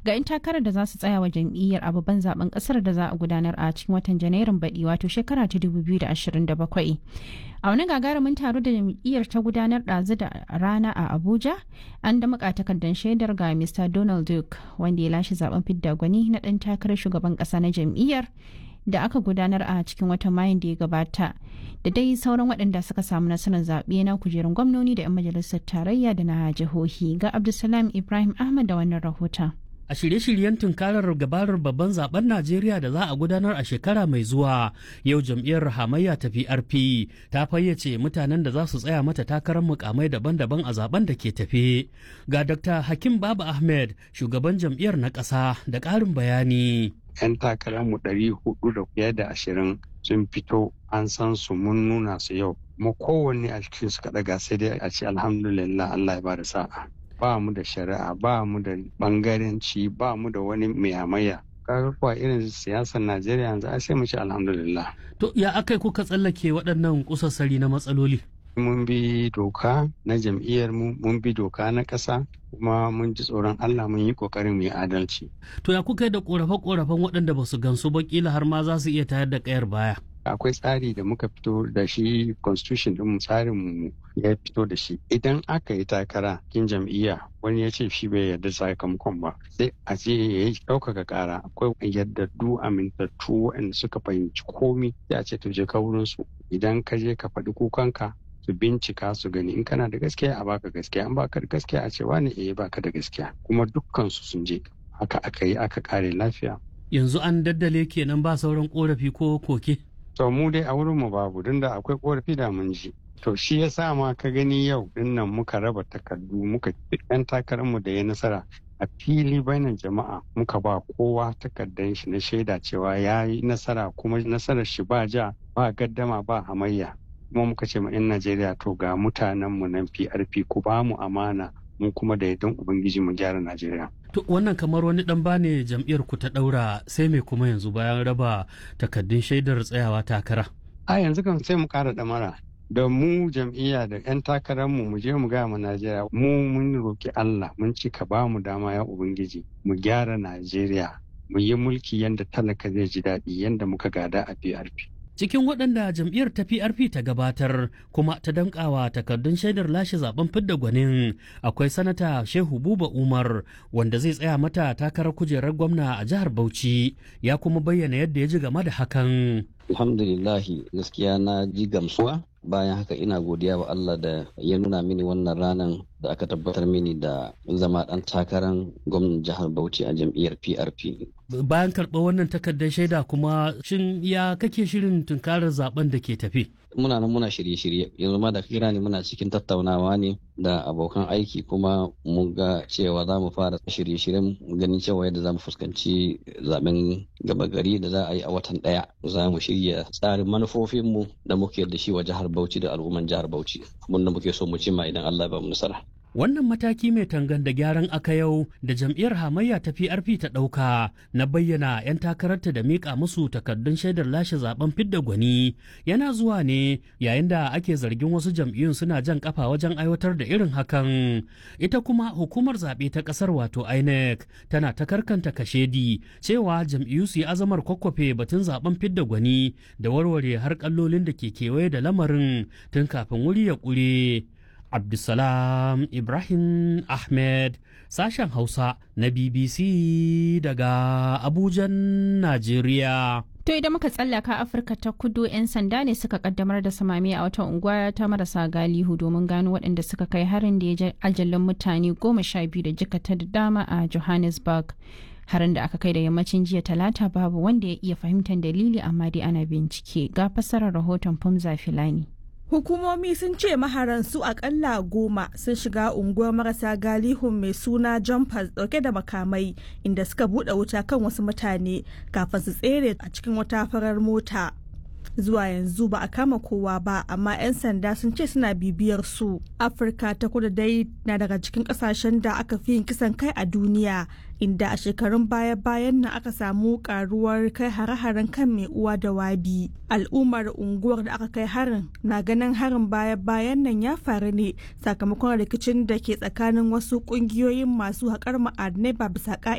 ga 'yan takarar da za su tsaya wa jam'iyyar a babban zaben kasar da za a gudanar a cikin watan janairun baɗi wato shekara ta 2027 a wani gagarumin taro da jam'iyyar ta gudanar ɗazu da rana a abuja an da takardar shaidar ga mr donald duke wanda ya lashe zaben fidda gwani na ɗan takarar shugaban ƙasa na jam'iyyar da aka gudanar a cikin watan mayun da ya gabata da dai sauran waɗanda suka samu nasarar zaɓe na kujerun gwamnoni da 'yan majalisar tarayya da na jihohi ga abdulsalam ibrahim ahmad da wannan rahoton a shirye-shiryen tunkarar gabarar babban zaben Najeriya da za a gudanar a shekara mai zuwa yau jam'iyyar hamayya ta PRP ta fayyace mutanen da za su tsaya mata takarar mukamai daban-daban a zaben da ke tafe. Ga Dr. Hakim Baba Ahmed, shugaban jam'iyyar na ƙasa da ƙarin bayani. 'Yan takararmu ɗari hudu da fiye da ashirin sun fito an san su mun nuna su yau. Kuma kowanne a cikin su kaɗaga sai dai a ce alhamdulillah Allah ya bada sa'a. ba mu da shari'a ba mu da bangaranci ba mu da wani mayamaya kaga kuwa irin siyasar najeriya yanzu sai mu ce alhamdulillah to ya akai kuka tsallake waɗannan kusassari na matsaloli mun bi doka na jam'iyyar mu mun bi doka na ƙasa kuma mun ji tsoron Allah mun yi ƙoƙarin mu yi adalci to ya kuka yi da ƙorafe-ƙorafen waɗanda ba su gamsu ba kila har ma za su iya tayar da ƙayar baya akwai tsari da muka fito da shi constitution din tsarin mu ya fito da shi idan aka yi takara kin jam'iyya wani ya ce shi bai yarda sakamakon ba sai a ce ya yi ɗaukaka ƙara akwai yaddadu amintattu waɗanda suka fahimci komi sai a ce to je ka wurin su idan ka je ka faɗi kukanka su bincika su gani in kana da gaskiya a baka gaskiya an baka da gaskiya a ce wani eh baka da gaskiya kuma dukkan su sun je haka aka yi aka kare lafiya yanzu an daddale kenan ba sauran korafi ko koke to mu dai a wurin mu babu don da akwai korafi da mun ji to shi ya sa ma ka gani yau dinnan muka raba takardu muka yan takarar mu da ya nasara a fili bainan jama'a muka ba kowa takardar shi na shaida cewa ya yi nasara kuma nasarar shi ba ja ba gaddama ba hamayya kuma muka ce ma 'yan najeriya to ga mutanen mu nan prp ku ba mu amana mu kuma da yardan ubangiji mu gyara najeriya To wannan kamar wani dan bane jam'iyyar ku ta daura sai mai kuma yanzu bayan raba takaddun shaidar tsayawa takara. A yanzu kan sai mu kara damara da mu jam'iyya da 'yan takarar mu mu je mu gaya mu Najeriya mu mun roki Allah mun ci ka ba mu dama ya ubangiji mu gyara Najeriya mu yi mulki yanda talaka zai ji daɗi yanda muka gada a PRP. cikin waɗanda jam'iyyar ta PRP ta gabatar kuma ta dankawa takardun shaidar lashe zaben fidda gwanin akwai sanata Shehu Buba Umar wanda zai tsaya mata takarar kujerar gwamna a jihar Bauchi ya kuma bayyana yadda ya ji game da hakan. Alhamdulillahi gaskiya na ji gamsuwa bayan haka ina godiya wa Allah da ya nuna mini wannan ranar da aka tabbatar mini da zama ɗan takarar gwamnan jihar Bauchi a jam'iyyar PRP. Bayan karɓar wannan takardar shaida kuma shin ya kake shirin tunkarar zaben da ke tafi? Muna nan muna shirye-shirye yanzu ma da kira ne muna cikin tattaunawa ne da abokan aiki kuma mu ga cewa za mu fara shirye-shiryen ganin cewa yadda za mu fuskanci zaben gaba gari da za a yi a watan ɗaya za mu shirya tsarin manufofinmu da muke da shi wa jihar Bauchi da al'umman jihar Bauchi mun da muke so mu cimma idan Allah ba mu nasara. Wannan mataki mai tangan da gyaran aka yau da jam'iyyar hamayya ta PRP ta ɗauka na bayyana 'yan takararta da miƙa musu takardun shaidar lashe zaben fidda gwani yana zuwa ne yayin da ake zargin wasu jam'iyyun suna jan kafa wajen aiwatar da irin hakan. Ita kuma hukumar zaɓe ta ƙasar wato INEC tana ta karkanta kashedi cewa jam'iyyu su yi azamar kwakwafe batun zaben fidda gwani da warware har kallolin da ke kewaye da lamarin tun kafin wuri ya ƙure. Abdulsalam Ibrahim Ahmed sashen Hausa na BBC daga Abujan, Najeriya. To idan muka tsallaka Afirka ta kudu 'yan sanda ne suka kaddamar da samami a wata unguwa ta marasa galihu domin gano waɗanda suka kai harin da ya ajalin mutane goma sha biyu da jikata da dama a Johannesburg. Harin da aka kai da yammacin jiya talata babu wanda ya iya fahimtar dalili amma dai ana bincike ga fassarar rahoton Fumza Filani. Hukumomi sun ce maharan su akalla goma sun shiga unguwar marasa galihun mai suna jumpers dauke da makamai inda suka bude wuta kan wasu mutane kafin su tsere a cikin wata farar mota. Zuwa yanzu ba a kama kowa ba amma 'yan sanda sun ce suna bibiyar su. Afirka ta kudu dai na daga cikin kasashen da aka fi yin kisan kai a duniya inda a shekarun baya-bayan nan aka samu karuwar kai hare-haren kan mai uwa da wabi al'ummar unguwar da aka kai harin na ganin harin baya-bayan nan ya faru ne sakamakon rikicin da ke tsakanin wasu kungiyoyin masu haƙar ma'adinai ba bisa